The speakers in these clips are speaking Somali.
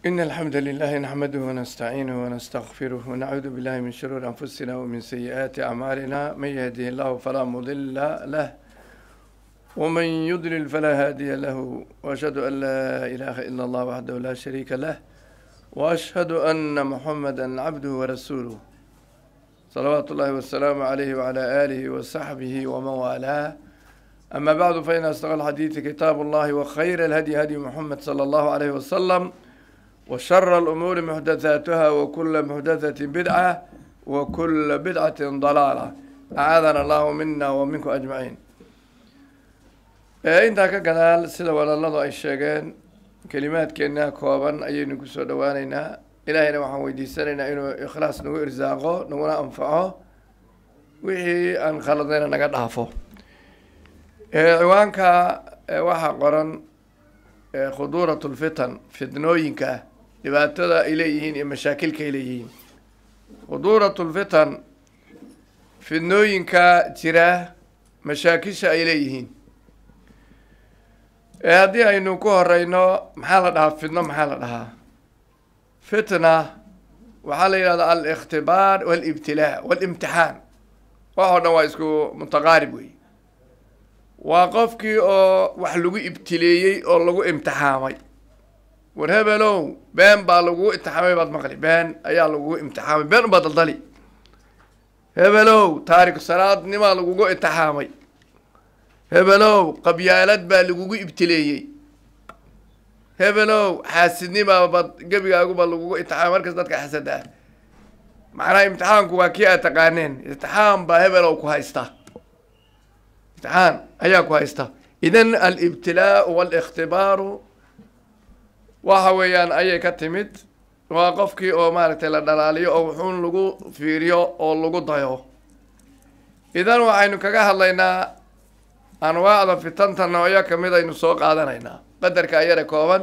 إن الحمد لله نحمده ونستعينه ونستغفره ونعوذ بالله من شرور أنفسنا ومن سيئات أعمالنا من يهده الله فلا مضل له ومن يضلل فلا هادي له وأشهد أن لا إله إلا الله وحده لا شريك له وأشهد أن محمدا عبده ورسوله صلوات الله والسلام عليه وعلى آله وصحبه ومن والاه أما بعد فإن أصدق الحديث كتاب الله وخير الهدي هدي محمد صلى الله عليه وسلم وشر الأمور محدثاتها وكل محدثة بدعة وكل بدعة ضلالة أعاذنا الله منا ومنكم أجمعين intaa ka gadaal sida walaaladu ay sheegeen kelimaadkeenna kooban ayaynu kusoo dhawaaneynaa ilaahayna waxaan weydiisanaynaa inuu ikhlaas nagu irsaaqo naguna anfaco wixii aan khaladayna naga dhaafo ciwaanka waxaa qoran khuduurat lfitan fitnooyinka dhibaatada ay leeyihiin iyo mashaakilka ay leeyihiin khuduurat lfitan fitnooyinka jira mashaakisha ay leeyihiin haddii aynu ku horeyno maxaa la dhahaa fitno maxaa la dhahaa fitna waxaa la yidhahdaa alikhtibaar walibtilaa walimtixaan wax oo dhan waa isku mutaqaarib wey waa qofkii oo wax lagu ibtileeyey oo lagu imtixaamay war hebelow been baa lagugu imtixaamay baad maqli been ayaa lagugu imtixaamay been unbaa daldali hebelow taariku salaadnimaa lagugu imtixaamay hebelow qabyaalad baa lagugu ibtileeyey hebelow xaasidnimaa bad gebigaaguba lagugu imtixaamay markas dadka xasada ah macnaha imtixaanku waa kii aad taqaaneen imtixaan baa hebelow ku haysta imtixaan ayaa ku haysta idan alibtilaau walikhtibaaru waxa weeyaan ayay ka timid waa qofkii oo maaragtay la dhalaaliyo oo wuxuun lagu fiiriyo oo lagu dayo idan waxaynu kaga hadlaynaa anwaacda fitanta noocyo kamid aynu soo qaadanaynaa qadarka ayada kooban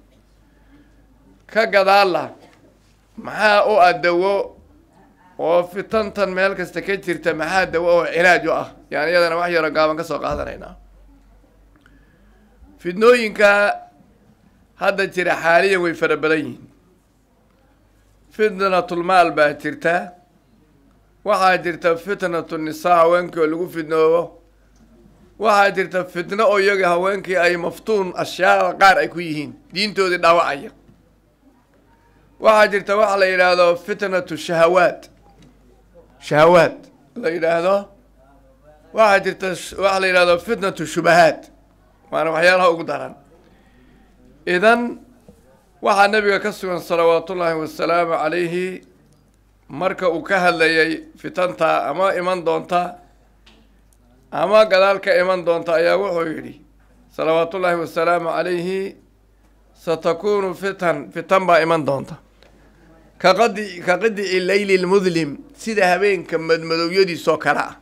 ka gadaalla maxaa u ah dawo oo fitantan meel kasta ka jirta maxaa dawo oo cilaaj u ah yani iyadana wax yaro gaaban ka soo qaadanaynaa fitnooyinka hadda jira xaaliyan way fara badan yihiin fitnatulmaal baa jirta waxaa jirta fitnatu nisaa haweenkii oo lagu fidnoobo waxaa jirta fitno oo iyaga haweenkii ay maftuun ashyaada qaar ay ku yihiin diintoodii dhaawacaya waxaa jirta waxa la yidhaahdo fitnatu shahawaad shahawaad la yidhaahdo waxaa jirta waxa la yidhahdo fitnatu shubahaad waana waxyaalaha ugu daran idan waxaa nabiga ka sugan salawaatullaahi wasalaamu calayhi marka uu ka hadlayay fitanta ama iman doonta ama gadaal ka iman doonta ayaa wuxuu yidhi salawaatullaahi wasalaamu calayhi satakunu fitan fitan baa iman doonta kaqadi ka qadici leyli lmudlim sida habeenka madmadowyadiisoo kale ah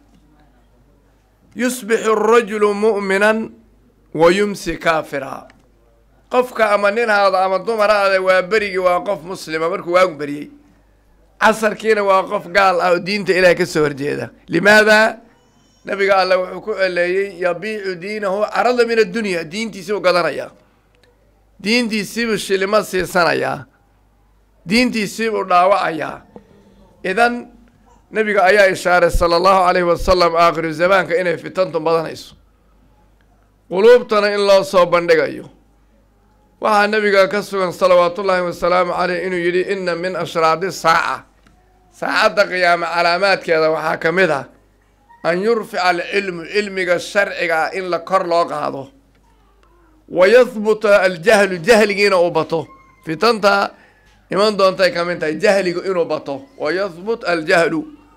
yusbixu arajulu mu'minan wa yumsi kaafira qofka ama nin haado ama dumar haada waa berigii waa qof muslima markuu waagu beriyey casarkiina waa qof gaal ah oo diinta ilaah ka soo horjeeda limaada nabiga alle wuxuu ku eleeyey yabiicu diinahu carada min addunya diintiisibuu gadanayaa diintiisibuu shilimo siisanayaa diintiisibuu dhaawacayaa idan nabiga ayaa ishaaray sala allahu calayhi wasalam aakhiru zamaanka inay fitantu badanayso quluubtana in loo soo bandhigayo waxaa nabiga ka sugan salawaatullaahi wasalaamu caleyh inuu yidhi ina min ashraadi saaca saacadda qiyaame calaamaadkeeda waxaa ka mid ah an yurfica alcilmu cilmiga sharciga ah in la kor loo qaado wa yahbuta aljahlu jahligiina uu bato fitanta iman doontay ka mid tahay jahligu inuu bato wa yahbut aljahlu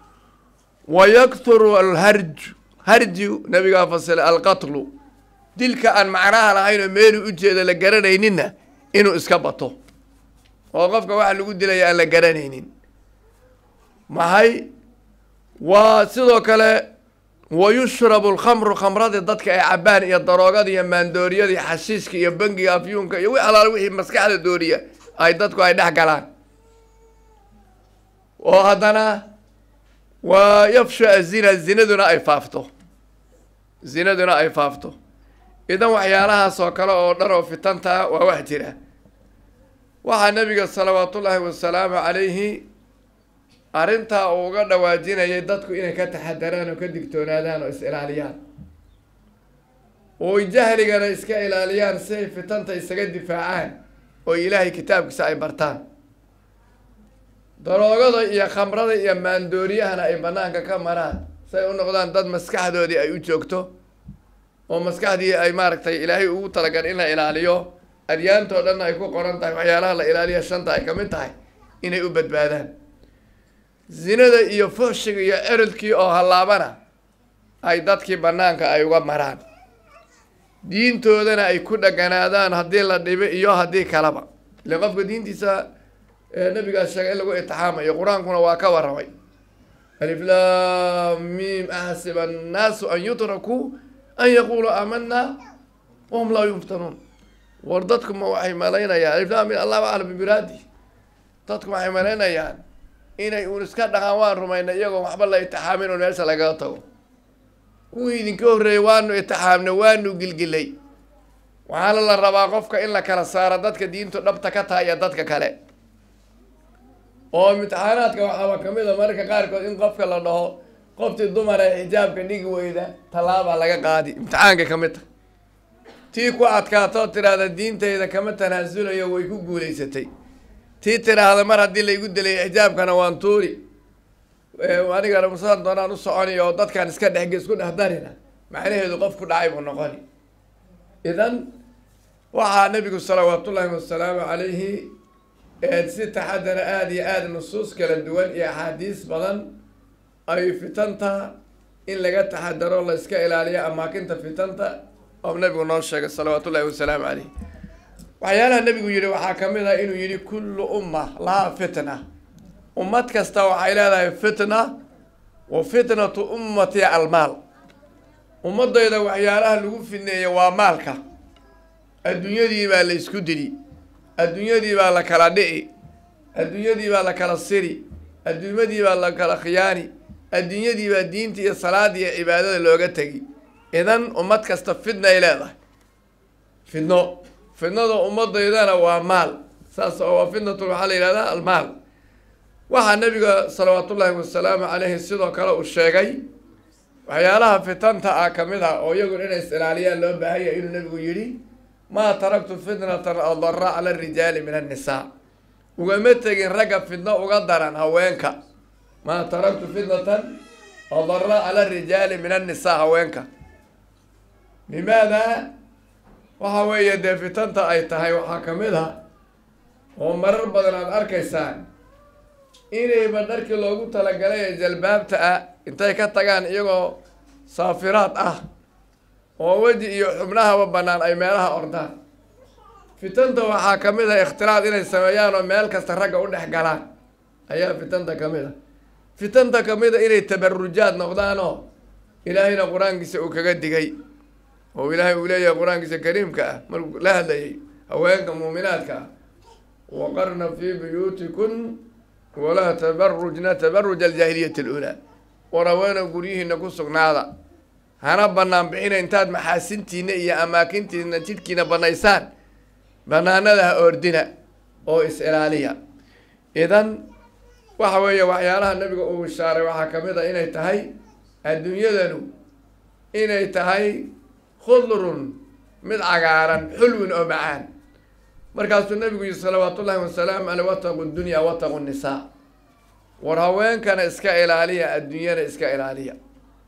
wa yakturu alharj harju nabigaa fasilay alqatlu dilka aan macnaha lahaynoo meelu ujeeda la garanayninna inuu iska bato oo qofka waxa lagu dilaya aan la garanaynin maxay waa sidoo kale wa yushrabu alkhamru khamradii dadka ay cabaan iyo daroogada iyo maandooriyada iyo xashiiska iyo bangiga afyuunka iyo wi alaal wixii maskaxda dooriya ay dadku ay dhex galaan oo haddana waa yafshu azina zinaduna ay faafto zinaduna ay faafto idan waxyaalahaas oo kale oo dhan oo fitanta waa wax jira waxaa nabiga salawaatullaahi wasalaamu calayhi arrintaa uu uga dhawaajinayay dadku inay ka taxadaraan oo ka digtoonaadaan oo is-ilaaliyaan oo jahligana iska ilaaliyaan si ay fitanta isaga difaacaan oo ilaahay kitaabkiisa ay bartaan daroogada iyo khamrada iyo maandooriyahana ay banaanka ka maraan si ay u noqdaan dad maskaxdoodii ay u joogto oo maskaxdii ay maaragtay ilaahay ugu talagal in la ilaaliyo adyaantoo dhanna ay ku qoran tahay waxyaalaha la ilaaliya shanta ay kamid tahay inay u badbaadaan zinada iyo fooshiga iyo erodkii oo hallaabana ay dadkii banaanka ay uga maraan diintoodana ay ku dhaganaadaan haddii la dhibo iyo haddii kalaba ile qofka diintiisa nabigaas sheegay in lagu itixaamayo qur-aankuna waa ka warramay aliflam mim axsiba annaasu an yutrakuu an yaquluu aamana wahum laa yuftanuun war dadku ma waxay malaynayaan aliflam min allahu aclam bimiraadi dadku waxay malaynayaan inay uun iska dhaqaan waan rumaynay iyagoo waxba la itixaamin oo meesha lagaga tago kuwii idinka horreeyay waanu itixaamnay waanu gilgilay waxaana la rabaa qofka in la kala saaro dadka diintu dhabta ka tahay iyo dadka kale oo imtixaanaadka waxaaba kamid a mararka qaarkood in qofka la dhaho qoftii dumar ee xijaabka dhigi weyda tallaabaa laga qaadi imtixaanka kamid tahay tii ku adkaatoo tiraahda diintayda kama tanaasulayo way ku guulaysatay tii tiraahda mar haddii laygu dilay xijaabkana waan tuuri anigana musaan doonaan u soconi oo dadkaan iska dhexge isku dhex darina macnaheedu qof ku dhacay buu noqoni idan waxaa nabigu salawaatullaahi wasalaamu calayhi si taxadara aada iyo aada nusuus kala duwan iyo axaadiis badan ay fitanta in laga taxadaro la iska ilaaliyo amaakinta fitanta oo nabigu noo sheegay salawaatu ullahi wasalaamu caleyh waxyaalaha nabigu yihi waxaa kamid ah inuu yihi kullu umma lahaa fitna ummad kasta waxay leedahay fitna wa fitnatu ummati almaal ummadayda waxyaalaha lagu fidneeya waa maalka adduunyadii baa la isku dili adduunyadii baa la kala dhici adduunyadii baa la kala siri adduunyadii baa la kala khiyaani adduunyadii baa diinta iyo salaada iyo cibaadada looga tegi idan ummad kasta fidna ay leedahay fidno fidnada ummadaydana waa maal saas oo waa fitnatu waxaa la yihahdaa almaal waxaa nabiga salawaatullaahi wasalaamu caleyhi sidoo kale uu sheegay waxyaalaha fitanta ah kamid ah oo iyagun inay is ilaaliyaan loo baahanya inuu nabigu yidhi maa taraktu fitnatan adara cala arijaali min annisaa ugama tegin ragga fidno uga daran haweenka maa taraktu fitnatan adara cala arijaali min annisaa haweenka limaada waxa weeye dee fitanta ay tahay waxaa kamid a oo marar badan aada arkaysaan inayba dharkii loogu talagalay ee jalbaabta ah intay ka tagaan iyagoo saafiraad ah oo weji iyo xubnahaba banaan ay meelaha ordaan fitanta waxaa kamid ah ikhtilaad inay sameeyaan oo meel kasta ragga u dhex galaan ayaa fitanta kamid a fitanta kamid a inay tabarujaad noqdaanoo ilaahayna qur-aankiisa uu kaga digay oo ilaahay uu leeyahay qur-aankiisa kariimka ah markuu la hadlayay haweenka muuminaadka ah waqarna fii buyuutikun walaa tabarujna tabaruja aljaahiliyati alulaa war haweena guryihiina ku sugnaada hana banaan bixina intaad maxaasintiina iyo amaakintiina jidhkiina banaysaan banaanada ha ordina oo is-ilaaliya idan waxa weeye waxyaalaha nabiga uu ishaaray waxaa kamid a inay tahay adduunyadanu inay tahay khudrun mid cagaaran xulwin oo macaan markaasuu nabigu yihi salawaat ullahi wasalaamu caleyh wataqu dunya wataqu nisaa war haweenkana iska ilaaliya adduunyana iska ilaaliya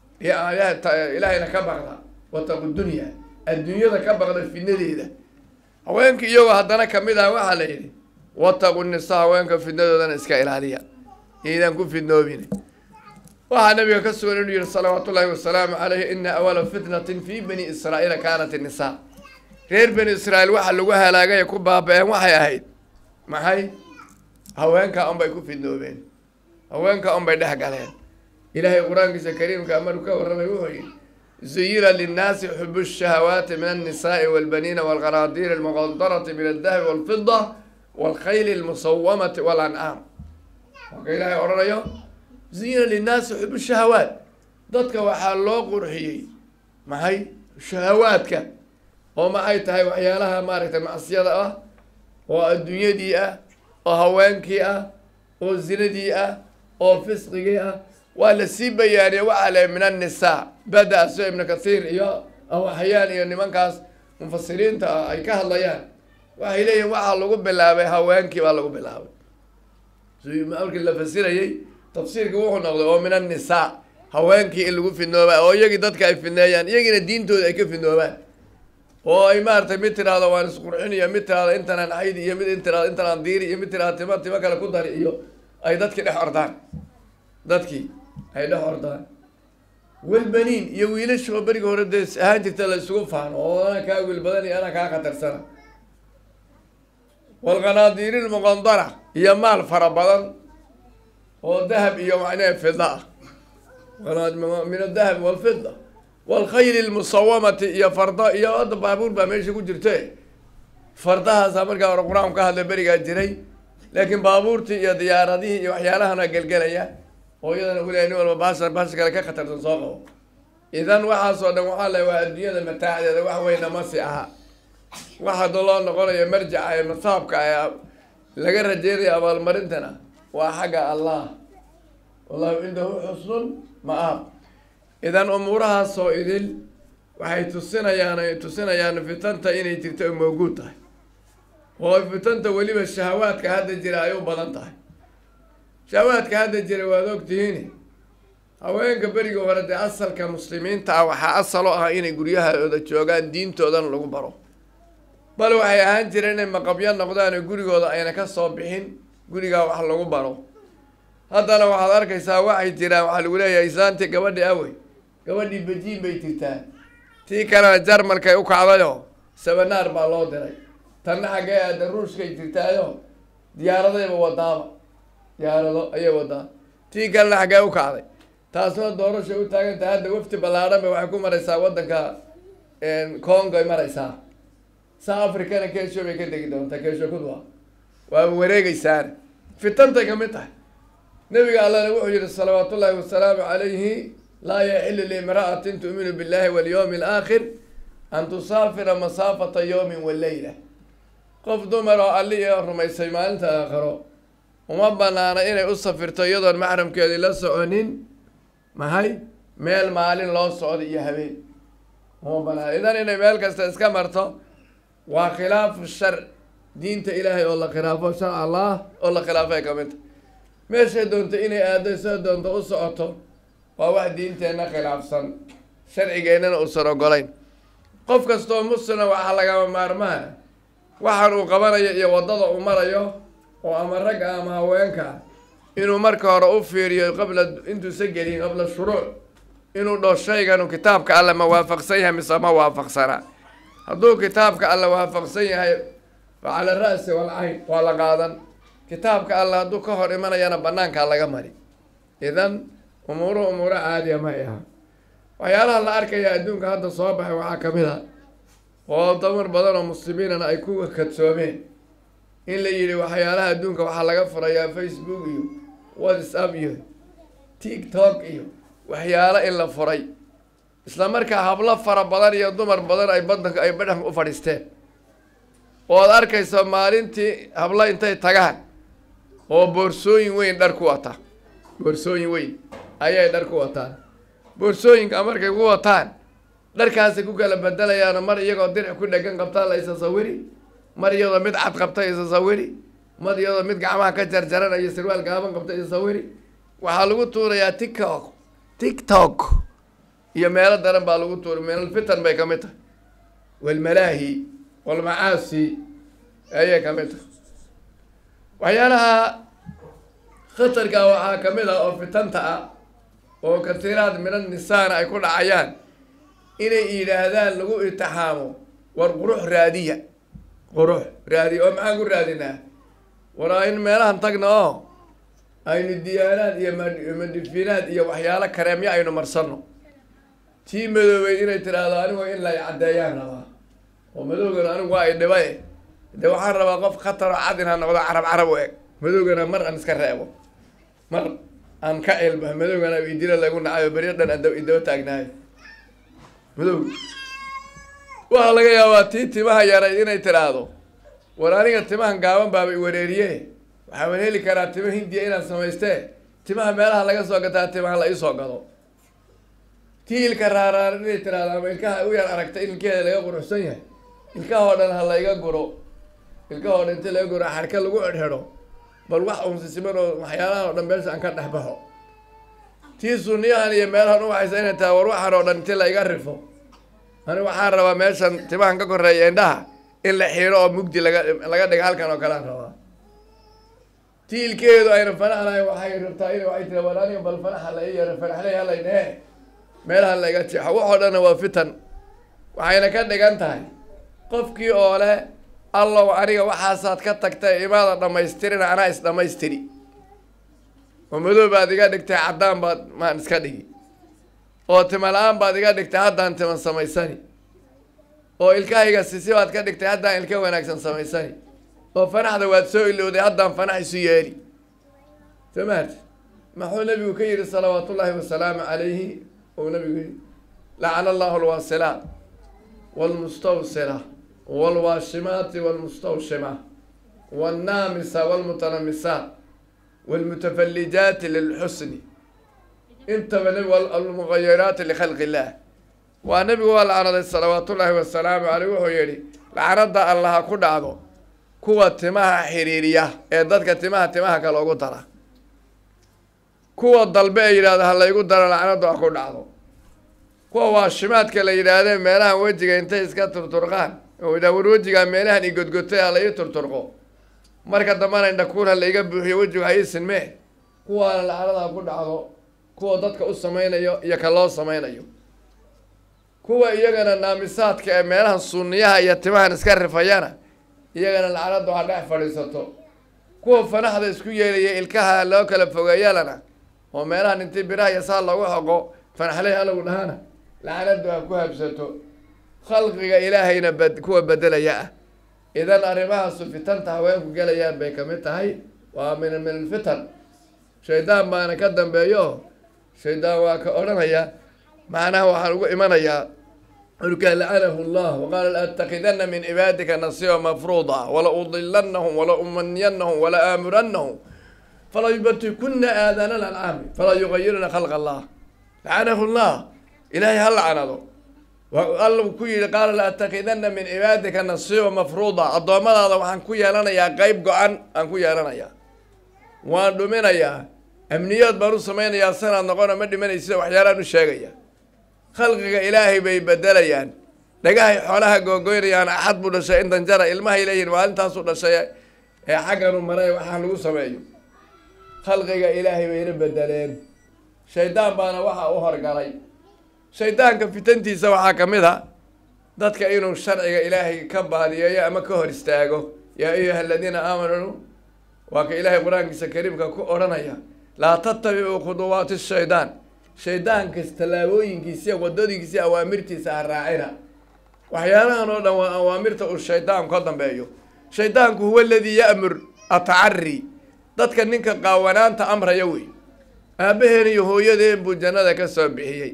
ilaahayna ka baqda wataqu dunya adduunyada ka baqda fidnadeeda haweenka iyagoo haddana kamid ah waxaa la yidhi wataqu nisaa haweenka fidnadoodana iska ilaaliya iydaan ku fidnoobin waxaa nabiga ka sugan inuu yihi salawaat ullahi wasalaamu caleyh ina awala fitnatin fi bani israa'iila kaanat innisaa reer bani israa'iil waxa lagu halaagay ku baaba-een waxay ahayd maxay haweenka unbay ku fidnoobeen haweenka unbay dhex galeen ilaahay qur-aankiisa kariimka maruu ka warramay wuxuu yihi zuyira linnaasi xubu shahawaati min annisaai walbaniina walqanaadiiri almuqadarati min aldahabi walfida walkhayli almusawamati walancaam marka ilaahay odhanayo zuyira linnaasi xubu shahawaat dadka waxaa loo qurxiyey maxay shahawaadka oo ma ay tahay waxyaalaha maaragtay macsiyada ah oo adduunyadii ah oo haweenkii ah oo zinadii ah oo fisqigii ah waa la sii bayaaniyey waxaa le min annisaa bada soo ibnu kathiir iyo awaxyaan iyo nimankaas mufasiriinta ah ay ka hadlayaan waxay leeyihin waxaa lagu bilaabay haweenkii baa lagu bilaabay markii la fasirayey tafsiirka wuxuu noqday oo min annisaa haweenkii in lagu fidnooba oo iyagii dadka ay fidneeyaan iyagiina diintooda ay ka fidnoobaan oo ay maaragtay mid tiraahdo waan isqurxin iyo mid tiraahdo intanaan xaydi iyo mid in tiraahdo intanaan diiri iyo mid tiraahdo tima timo kale ku dari iyo ay dadkii dhex ordaan dadkii ay dhex ordaan welbaniin iyo wiilasha oo berigi hore dee ahaan jirta la isugu faano oo anaa kaa wiil badan iyo anaa kaa khatarsana walqanaadiiri lmuqandara iyo maal fara badan oo dahab iyo macnaha fida ah min adahab walfida walkhayli lmusawamati iyo fardo iyo hadda baabuur baa meesha ku jirte fardahaasaa markaa hore qur-aanku ka hadla berigaa jiray laakiin baabuurtii iyo diyaaradihii iyo waxyaalahana gelgelaya oo iyadana weliya nin walba baasar baasha kale ka khatarsan soo qabo idan waxaasoo dhan waxaa le waa adduunyada mataacdeeda wax weyna masi aha wax hadda loo noqonayo marjaca ee masaabka ee laga rajeynayo abaalmarintana waa xagga allah wallahu cindahu xusnun ma-aab idan umuurahaasoo idil waxay tusinayaan ay tusinayaan fitanta inay jirto ay mawguud tahay oo fitanta weliba shahawaadka hadda jira ay u badan tahay shahawaadka hadda jira waad ogtihiin haweenka beriga hore dee asalka muslimiinta ah waxaa asalo ah inay guryahooda joogaan diintoodana lagu baro bal waxay ahaan jireen inay maqabyo noqdaan oo gurigooda ayna ka soo bixin gurigaa wax lagu baro haddana waxaad arkaysaa waxay jiraan waxaa lagu leeyahay islaantii gabadhi awey gabadhii bejiin bay jirtaa tii kalena jarmalkay u kacdayoo sabanaar baa loo diray tanna xaggee aada ruushkay jirtaayo diyaaradayba wadaaba diyaarado ayay wadaa tii kalena xaggee u kacday taasna doorashay u taagantahay hadda wafti ballaadhan ba waxay ku maraysaa waddanka congoy maraysaa saa africana keesho bay ka degi doontaa keesho kudwa waaba wareegeysaan fitantay ka mid tahay nabiga allana wuxuu yihi salawaat ullaahi wasalaamu calayhi laa yaxilu liimra'atin tu'minu billahi walyawmi alaakhir an tusaafira masaafata yawmin waleyla qof dumar oo alli iyo rumaysay maalinta aakharo uma banaana inay u safirto iyadoon maxramkeedii la soconin mahay meel maalin loo socdo iyo habeen uma banaana idan inay meel kasta iska marto waa khilaafu shar diinta ilaahay oo la khilaafo sharc allah oo la khilaafay ka mid ta meeshay doonto inay aado sida doonto u socoto waa wax diinteenna khilaafsan sharcigeennana uusan ogolayn qof kastoo muslima waxaa lagama maarmaana waxaan uu qabanayo iyo waddada uu marayo oo ama ragga ama haweenka inuu marka hore u fiiriyo qabla intuusan gelin qabla shuruuc inuu dho shayganu kitaabka alle ma waafaqsan yahay mise ma waafaqsanaa hadduu kitaabka alle waafaqsan yahay fa cala ra'si walcayn waa la qaadan kitaabka alle hadduu ka hor imanayana banaankaa laga mari idan umuuruhu umuuro caadiya ma ay aha waxyaalaha la arkaya adduunka hadda soo baxay waxaa ka mid a oo damar badan oo muslimiinana ay ku kadsoomeen in la yidhi waxyaalaha adduunka waxaa laga furayaa facebook iyo whatsapp iyo tiktok iyo waxyaalo in la furay isla markaa hablo fara badan iyo dumar badan ay badanka ay badhanka u fadhiisteen oo ad arkayso maalintii hablo intay tagaan oo boorsooyin weyn dhar ku wata boorsooyin weyn ayay dhar ku wataan boorsooyinka markay ku wataan dharkaasay ku kala bedelayaano mar iyagoo diric ku dhegan qabtaa la isa sawiri mar iyadoo mid cad qabta isa sawiri mar iyadoo mid gacmaha ka jarjaranayo sirwaal gaaban qabta isa sawiri waxaa lagu tuurayaa tiktok tiktok iyo meelo daran baa lagu tuuray meelal fitan bay ka mid tahay walmalaahi walmacaasi ayay ka mid tahay waxyaalaha khatarka waxaa ka mid ah oo fitanta ah oo katiiraad mina nisaana ay ku dhacayaan inay yidhaahdaan lagu itixaamo war qurux raadiya qurux raadiya oo maxaan ku raadinaa waraa in meelahan tagna oo aynu diyaanaad iyo madifinaad iyo waxyaalo kareemyo aynu marsanno tii madoobey inay tiraahdo anigu in lay caddeeyaan rabaa oo madowgana anigu waa ay dhibay dee waxaan rabaa qof khatar oo cad in ha noqdo carab carab u eg madowgana mar aan iska reebo mar aan ka cilba madowgana idila lagu nacayo beryo dhan ad idaba taagnahay madow waxaa laga yaabaa tii timaha yaray inay tiraahdo war aniga timahan gaaban baaba i wareeriye waxaan heli karaa tima hindiya inaan samaystee timaha meelaha laga soo gataa timaha la iisoo gado tii ilka raaraaran inay tiraahdo ama ilkaha u yar aragta in ilkeeda laga quruxsan yahay ilkahoo dhan ha layga guro ilkahoo dhan inti laga guro xarka lagu edhedho bal wax unsisiman oo waxyaalahan oo dhan meesha aan ka dhex baxo tii suniyahan iyo meelahan u waxaysa inay tahay war waxaan oo dhan inti layga rifo ani waxaan rabaa meeshan timahan ka koreeya indhaha in la xiiro oo mugdi laga laga dhiga halkan oo kalean rabaa tii ilkeedu ayna fanax lahayn waxay rabtaa in waxay tira war aniga bal fanaxa la ii yaro fanaxley halaynee meelaha layga jeexo waxoo dhanna waa fitan waxayna ka dhigan tahay qofkii oo leh allow aniga waxaasaad ka tagtay imaada dhammaystirina anaa is dhammaystiri oo madow baad iga dhigtay caddaan baad maan iska dhigi oo tima la-aan baad iga dhigtay haddaan timan samaysani oo ilkahayga sisi baad ka dhigtay haddaan ilka wanaagsan samaysani oo fanaxda waad soo ilowday haddaan fanax isu yeeli soo maarti maxuu nabigu ka yidhi salawaat ullaahi wasalaamu calayhi ou nabigu yidhi lacana allahu alwaasilaat waalmustawsila waalwaashimaati waalmustawshima waalnaamisa waalmutanamisaat waalmutafallijaati lilxusni intaba nabi almugayiraati likhalqi illaah waa nabigu waa lacanaday salawaat ullaahi wasalaamu caleyh wuxuu yidhi lacanada allaha ku dhacdo kuwa timaha xiriiriya ee dadka timaha timaha kale ugu dara kuwa dalbe ee yidhahdo ha laygu daro lacnadu ha ku dhacdo kuwa waashimaadka la yidhaahdee meelahan wejiga intay iska turturqaan oo yidhah war wejigaa meelahan i godgotay ha la ii turturqo marka dambana indhakuul ha la iga buuxiyo wejigu ha ii sinmee kuwaana lacnada ha ku dhacdo kuwa dadka u samaynayo iyo ka loo samaynayo kuwa iyagana naamisaadka ee meelahan sunniyaha iyo timahan iska rifayana iyagana lacnadu ha dhex fadhiisato kuwa fanaxda isku yeelaya ilkaha loo kala fogeeyalana oo meelahan intii biraha iyo saa loogu xoqo fanaxley halagu dhahana lacnadu ha ku habsato khalqiga ilaahayna bad kuwa bedelaya ah idan arrimahaasu fitanta haweenku gelayaan bay kamid tahay waa min min alfitan shaydaan baana ka dambeeyo shaydaan waa ka odhanaya macnaha waxaan ugu imanayaa markaa lacanahu llah waqaala laattakidana min cibaadika nasiba mafruuda wala udilanahum wala umanyanahum wala aamuranahum fala yubatikuna aadaana alcaami fala yugayiruna khalq allah lacanahu llah ilaahay ha lacanado alla ku yihi qaala laattakidana min cibaadika nasiba mafruuda addoommadaada waxaan ku yeelanayaa qeyb go-an aan ku yeelanayaa waan dhuminayaa amniyaad baan u samaynayaa sanaad noqona ma dhimanaysa waxyaalaan u sheegaya khalqiga ilaahay bay bedelayaan dhagahay xoolaha googoynayaan axad buu dhashay in danjara ilmahay leeyihin maalintaasu dhashay ee xagganu maray waxaan lagu sameeyo khalqiga ilaahay bayna bedeleen shaydaan baana waxa u horgalay shaydaanka fitantiisa waxaa ka mid a dadka inuu sharciga ilaahay ka baadiyeeyo ama ka hor istaago yaa ayuha aladiina aamanuu waa ka ilaahay qur-aankiisa kariimka ku odhanaya laa tattabicuu khuduwaati shaydaan shaydaankas tallaabooyinkiisiya wadooyinkiisiya awaamirtiisa ha raacina waxyaalahan oo dhan waa awaamirta uu shaydaanku ka dambeeyo shaydaanku huwa aladii ya'mur atacari dadka ninka qaawanaanta amraya wey aabaheen iyo hooyadeen buu jannada ka soo bixiyey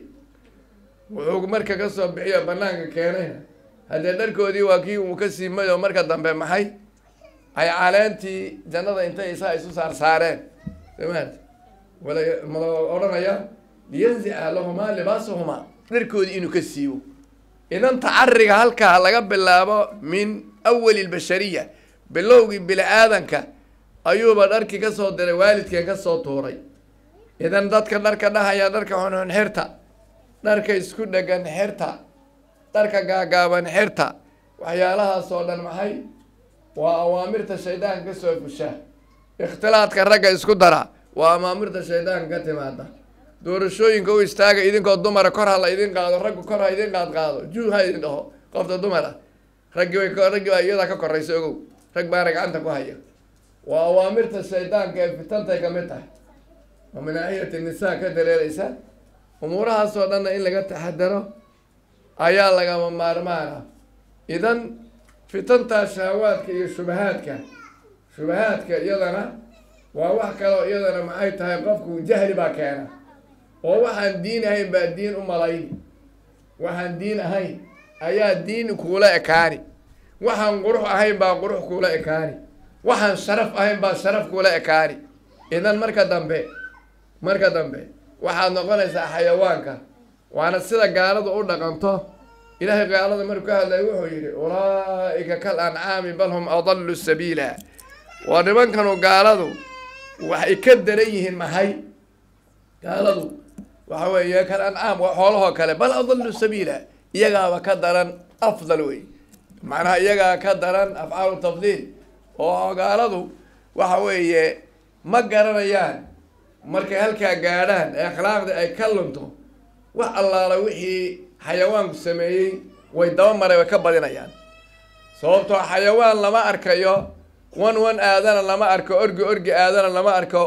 wuxuu marka ka soo bixiyo banaanka keenayna haddee dharkoodii waa kii uu ka siimay oo marka dambe maxay ay caleentii jannada intay isaa isu saar saareen samaad wala mala odhanaya liyanzica lahumaa libaasuhumaa dharkoodii inuu ka siibo idan tacariga halkaa laga bilaabo min awali lbashariya bilowgii bini aadanka ayuuba dharkii kasoo diray waalidkeen kasoo tuuray idan dadka dharka dhahaya dharka xunxun xirta dharka isku dhegan xirta dharka gaagaaban xirta waxyaalahaas oo dhan maxay waa awaamirta shaydaanka kasoo fusha ikhtilaadka ragga isku dara waa amaamirta shaydaanka ka timaada doorashooyinka u istaaga idinkoo dumara kor ha la idin qaado raggu kor ha idin qaad qaado juu ha idin dhaho qofta dumar ah raggi way raggi baa iyadaa ka koraysa ogow rag baana gacanta ku haya waa awaamirta shaydaanka ee fitantay kamid tahay oo manaahiyati nisaa ka dareereysa umuurahaasoo dhanna in laga taxadaro ayaa lagama maarmaana idan fitantaa shahawaadka iyo shubahaadka shubahaadka iyadana waa wax kaloo iyadana maxay tahay qofku jahli baa keena oo waxaan diin ahayn baa diin u malayni waxaan diin ahayn ayaa diin kuula ekaani waxaan qurux ahayn baa qurux kuula ekaani waxaan sharaf ahayn baa sharaf kuula ekaani idan marka dambe marka dambe waxaad noqonaysaa xayawaanka waana sida gaaladu u dhaqanto ilaahay gaalada markuu ka hadlaya wuxuu yidhi ulaa'ika kal ancaami bal hum adallu sabiila waa nimankanu gaaladu waxay ka daran yihiin maxay gaaladu waxa weeye kal ancaam waa xoolahoo kale bal adallu sabiila iyagaaba ka daran afdal wey macnaha iyagaa ka daran afcaalu tafdiil oo gaaladu waxa weeye ma garanayaan markay halkaa gaadhaan ee akhlaaqdii ay ka lunto wax allaala wixii xayawaanku sameeyey way daba maray way ka badinayaan sababtoo xayawaan lama arkayo wan wan aadana lama arko orgi orgi aadana lama arko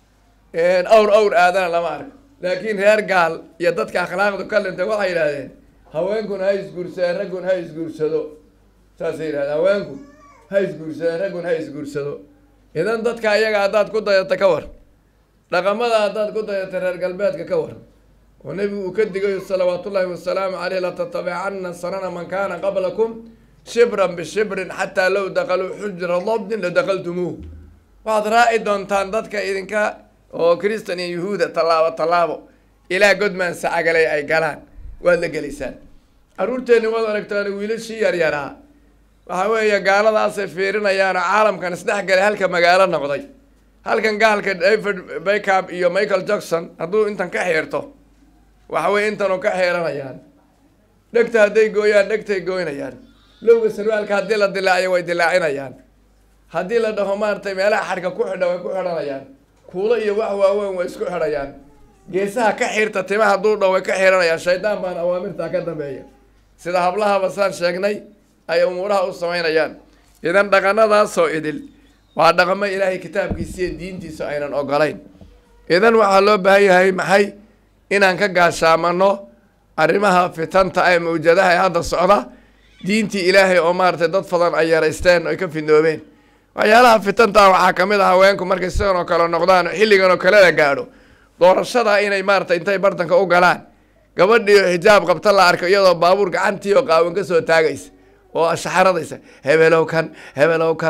awr awr aadana lama arko laakiin reer gaal iyo dadka akhlaaqdu ka lintay waxay yidhahdeen haweenkuna ha isguursadeen raggun ha isguursado saasay yidhahdeen haweenku ha isguursadeen raggun ha isguursado idan dadka iyaga haddaad ku dayata ka war dhaqamada haddaad ku dayata reer galbeedka ka war oo nebigu uu ka digayo salawaatullaahi wasalaamu caleyh latatabicanna sanana man kaana qablakum shibran bishibrin xataa low dakaluu xujra dabdin ladakaltumuuh waxaad raaci doontaan dadka idinka oo kristan iyo yuhuuda tallaabo tallaabo ilaa godmaan sacagalay ay galaan waad la gelaysaan carruurteenni waad aragtaan wiilashii yaryaraa waxaa weeye gaaladaasay fiirinayaanoo caalamkan isdhex galay halka magaalo noqday halkan gaalka david baycab iyo michael jackson hadduu intan ka xiirto waxa weye intanu ka xiiranayaan dhegta hadday gooyaan dhegtay gooynayaan lowga sarwaalka haddii la dilaaciyo way dilaacinayaan haddii la dhaho maaratay meelaha xadhka ku xidha way ku xidhanayaan kuulo iyo wax waaweyn way isku xidhayaan geesaha ka xiirta tima hadduu dhaho way ka xiiranayaan shaydaan baan awaamirtaa ka dambeeya sida hablahaba saan sheegnay ay umuuraha u samaynayaan idan dhaqanadaasoo idil waa dhaqamo ilaahay kitaabkiisa iyo diintiisa aynan ogolayn idan waxaa loo baahan yahay maxay inaan ka gaashaamano arrimaha fitanta ee mawjadaha ee hadda socda diintii ilaahay oo maaratay dad fadan ay yaraysteen oy ka fidnoobeen waxyaalaha fitanta waxaa kamid ah haweenku markay sidan oo kale noqdaan oo xilligan oo kale la gaadho doorashada inay maaratay intay bartanka u galaan gabadhiio xijaab qabta la arko iyadoo baabuur gacantii oo qaawan ka soo taagaysa oo shaxaradaysa hebelow kan hebelow kan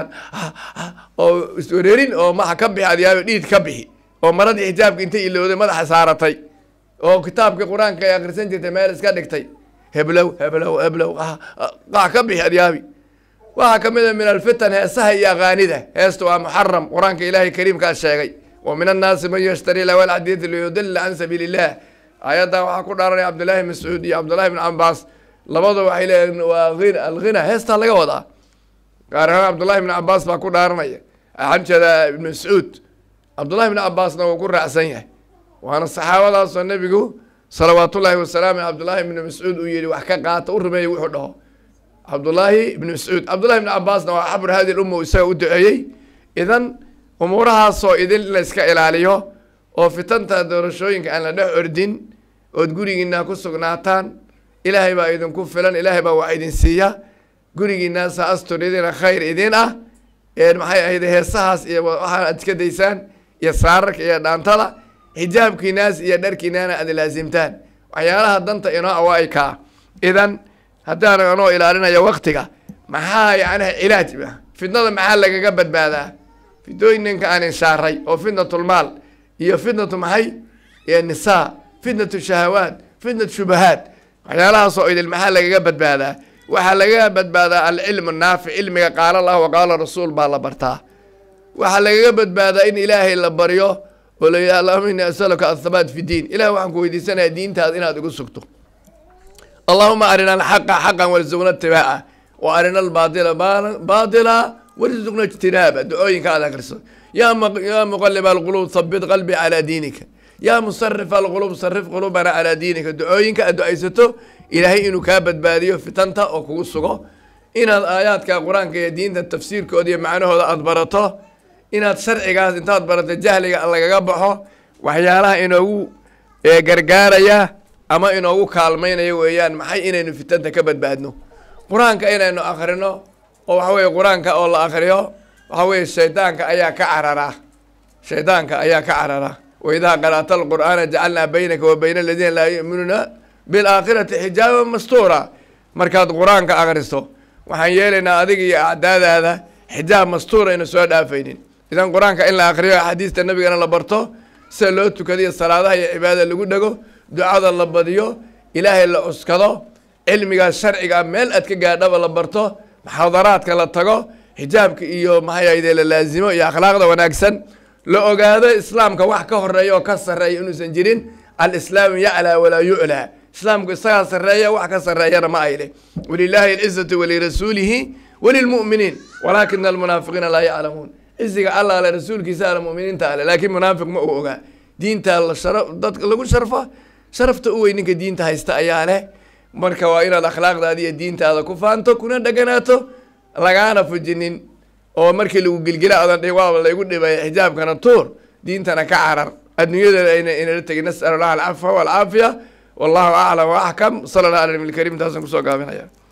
oo iswareerin oo maxa ka bixi adyaaba dhiid ka bixi oo maradii xijaabka intay ilowday madaxa saaratay oo kitaabkii qur-aanka ay akrisan jirtay meel iska dhigtay heblow heblow heblow qax ka bixi adyaabi waxaa kamid a min alfitan heesaha iyo aqaanida heesta waa muxaram qur-aanka ilaahay kariimkaa sheegay wa min annaasi man yashtari lawa alxadiidi liyudila can sabiili illah aayaddan waxaa ku dhaaranaya cabdullaahi mascuud iyo cabdullahi bn cabaas labada waxay leeyihin waa hin alghina heestaa laga wadaa gaar ahaan cabdullahi bn cabaas baa ku dhaaranaya waxaan jeedaa ibn mascuud cabdullahi bn cabaasna wuu ku raacsan yahay waana saxaabadaasoo nebigu salawaatullaahi wasalaamu cabdullaahi ibni mascuud uu yihi wax ka qaata u rumeeyey wuxuu dhaho cabdullaahi ibni mascuud cabdullahi ibni cabaasna waa xabr hadi lumma isaga u duceeyey idan umuurahaasoo idin la iska ilaaliyo oo fitanta doorashooyinka aan la dhex ordin ood gurigiinaa ku sugnaataan ilaahay baa idinku filan ilaahay baa wax idin siiya gurigiinaasa astur idina khayr idin ah maxay ahayd heesahaas iyo waxaa aad iska daysaan iyo saararka iyo dhaantada xijaabkiinaas iyo dharkiinaana aad laasimtaan waxyaalaha danta inoo awaa kaa idan haddaan anoo ilaalinaya waktiga maxaa yacni cilaaj fitnada maxaa lagaga badbaadaa fitooyinka aan inshaaray oo fitnatulmaal iyo fitnatu maxay iyo nisaa fitnatu shahawaat fitnatu shubahaat waxyaalahaasoo idil maxaa lagaga badbaadaa waxaa lagaga badbaadaa alcilmu naafic cilmiga qaala allah wa qaala rasuul baa la bartaa waxaa lagaga badbaadaa in ilaahay la baryo oo la yidhaha allahuma ini asaluka athabaat fi diin ilahi waxaan ku weydiisanaya diintaada inaad igu sugto allahuma arina alxaqa xaqan warzuqna itibaaca wa arina albaatila baatila warzuqna ijtinaaba ducooyinka aad akriso yaa yaa muqaliba alquluub habit qalbi calaa diinika yaa musarif alquluub sarif quluubana calaa diinika ducooyinka aad ducaysato ilaahay inuu kaa badbaadiyo fitanta oo kugu sugo inaad aayaadka qur-aanka iyo diinta tafsiirkooda iyo macnahooda aada barato inaad sharcigaas intaad barato jahliga lagaga baxo waxyaalaha inoogu gargaaraya ama inoogu kaalmaynaya weeyaan maxay inaynu fitanta ka badbaadno qur-aanka inaynu akrino oo waxa weye qur-aanka oo la akriyo waxa weye shaydaanka ayaa ka carara shaydaanka ayaa ka carara waidaa qara'ta alqur'aana jacalnaa baynaka wa bayna aladiina laa yu'minuuna bilaakhirati xijaaban mastuura markaad qur-aanka akriso waxaan yeelaynaa adiga iyo acdaadaada xijaab mastuur ayna soo dhaafaynin idan qur-aanka in la akriyo axaadiista nabigana la barto sida loo tukadiyo salaadaha iyo cibaadada lagu dhego ducada la badiyo ilaahay la cuskado cilmigaas sharciga meel aad ka gaadhaba la barto muxaadaraadka la tago xijaabka iyo maxay ahayde la laazimo iyo akhlaaqda wanaagsan la ogaado islaamka wax ka horeeya oo ka sarreeya inuusan jirin alislaamu yaclaa walaa yuclaa islaamku isagaa sarreeya wax ka sarreeyana ma ayle walilaahi alcizatu walirasuulihi walilmu'miniin walaakina almunaafiqiina laa yaclamuun ciziga alla ale rasuulkiisa ale muminiinta ale laakiin munaafiq ma uu ogaa diinta la shara dadka lagu sharfa sharafta u wey ninka diinta haysta ayaa leh marka waa inaad akhlaaqdaada iyo diintaada ku faanto kuna dheganaato lagaana fujinin oo markii lagu gilgila adan dhi waaba laygu dhibay xijaabkana tuur diintana ka carar adduunyadana ayna inala tegin nas'al allah alcafa walcaafiya wallahu aclam wa axkam sala allah ala nabi lkarim taasaan kusoo gaabinaya